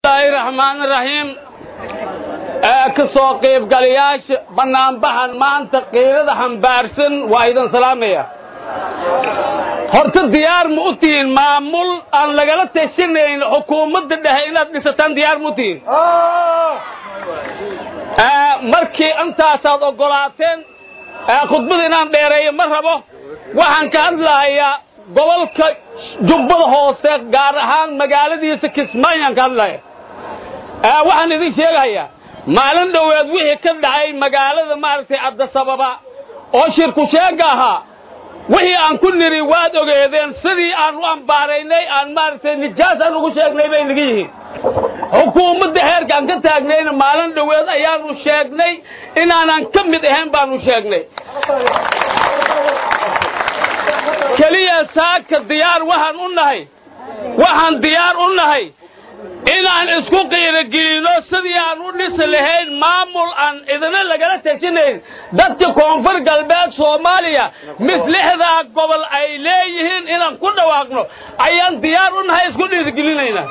bismillaahi raxmaani raxiim ee ka soo qaybgalayaasha bannaanbaxan maanta qiirada xambaarsan waa idin salaamaya horta diyaar ma u tihiin maamul aan lagala tashanayn xukuumadda dhexe inaad dhisataan diyaar ma u tihiin markii intaasaad oggolaateen khudbada inaan dheereeyo ma rabo waxaan ka hadlahayaa gobolka jubbada hoose gaar ahaan magaaladiisa kismaayaan ka hadlaya waxaan idin sheegahayaa maalin dhoweed wixii ka dhacay magaalada maaragtay cabdisababa oo shirku sheegga ahaa wixii aan ku nidhi waad ogeedeen sidii aan u ambaaraynay aan maaragtay nijaas aan ugu sheegnay bay naga yihiin xukuumadda heerka aan ka taagnayna maalin dhoweed ayaanu sheegnay inaanan ka mid ahayn baanu sheegnay keliya saaka diyaar waxaan u nahay waxaan diyaar u nahay inaan isku qiirogelino sidii aan u dhisi lahayn maamul aan idina lagala tashanayn dadka koonfur galbeed soomaaliya mislixdaa gobol ay leeyihiin inaan ku dhawaaqno ayaan diyaar u nahay isku dhiirigelinayna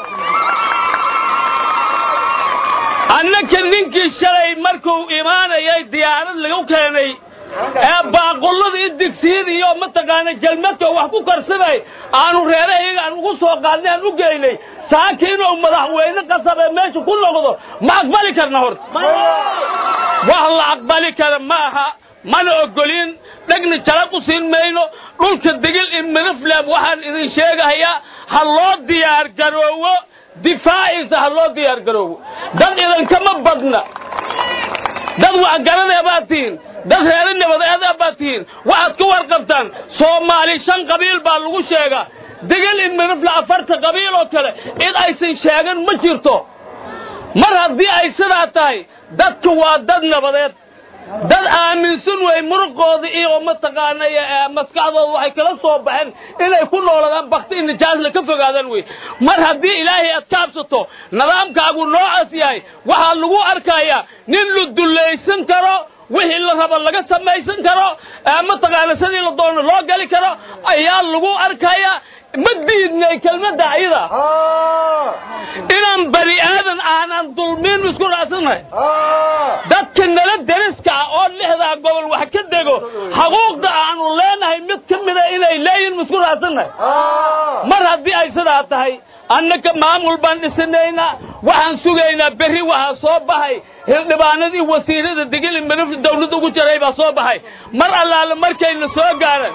annaka ninkii shalay markuu imaanayay diyaarad lagu keenay ee baaqullada i digsiyada iyo mataqaana jalmadka wax ku karsamay aanu reerahayaga aan ugu soo qaadnay aan u geynay saaki inuu madaxweyne qasab ee meesha ku noqdo ma aqbali karna horta wax la aqbali kara ma aha mana ogolin dhegna jalaq u siin mayno dhulka degil in minifleb waxaan idin sheegahayaa ha loo diyaar garoowo difaaciisa ha loo diyaar garoowo dad idinkama badna dad waxgaradee baad tihiin dad reere nabadeeda baad tihiin waxaad ka warqabtaan soomaali shan qabiil baa lagu sheegaa degel in minifle afarta qabiil oo kale cid aysan sheegan ma jirto mar haddii ay sidaa tahay dadka waa dad nabadeed dad aaminsan wey muruqooda iyo mataqaanay maskaxdooda waxay kala soo baxeen inay ku nooladaan bakti in nijaasla ka fogaadaan wey mar haddii ilaahay aad kaabsato nidaamkaagu noocaas yahay waxaa lagu arkayaa nin la dullaysan karo wixii la raba laga samaysan karo mataqaana sidii la doono loo gali karo ayaa lagu arkayaa ma diidnay kelmadda ayada inaan bani aadan aanan dulmiin isku raacsannahay dadka nala deriska ah oo lixdaa gobol wax ka dego xuquuqda aanu leenahay mid ka mida inay leeyihin ma isku raacsannahay mar haddii ay sidaa tahay annaka maamul baan dhisanaynaa waxaan sugaynaa berri waxaa soo baxay hildhibaanadii wasiirada degeli manif dawladda ugu jaray baa soo baxay mar allaale markayna soo gaaran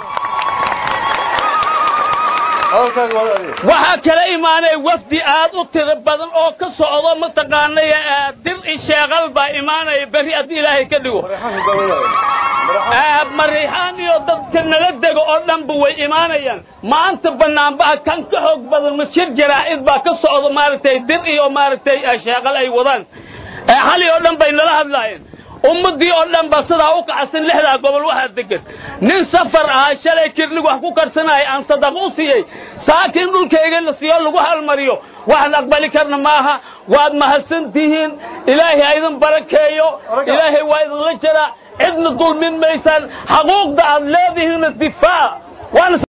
waxaa kala imaanay wafdi aad u tiro badan oo ka socdo mataqaanay dir i sheeqal baa imaanaya berri haddii ilaahay ka dhigo mariixaan iyo dadka nala dego oo dhanba way imaanayaan maanta bannaanbaha kan ka xoog badan mashir jaraa'id baa ka socdo maaragtay dir iyo maaragtay sheeqal ay wadaan xali oo dhan bay nala hadlaayeen ummaddii oo dhan ba sidaa u kacsan lixdaa gobol waxaa degan nin safar ahaa shalay kirnig wax ku karsanaya aan sadaqo u siiyey saaka in dhulkayga la siiyo lagu halmariyo waxaan aqbali karna maaha waad mahadsan tihiin ilaahay ha idin barakeeyo ilaahay waa idinla jaraa cidna dulmin maysaan xaquuqda aad leedihiinna difaac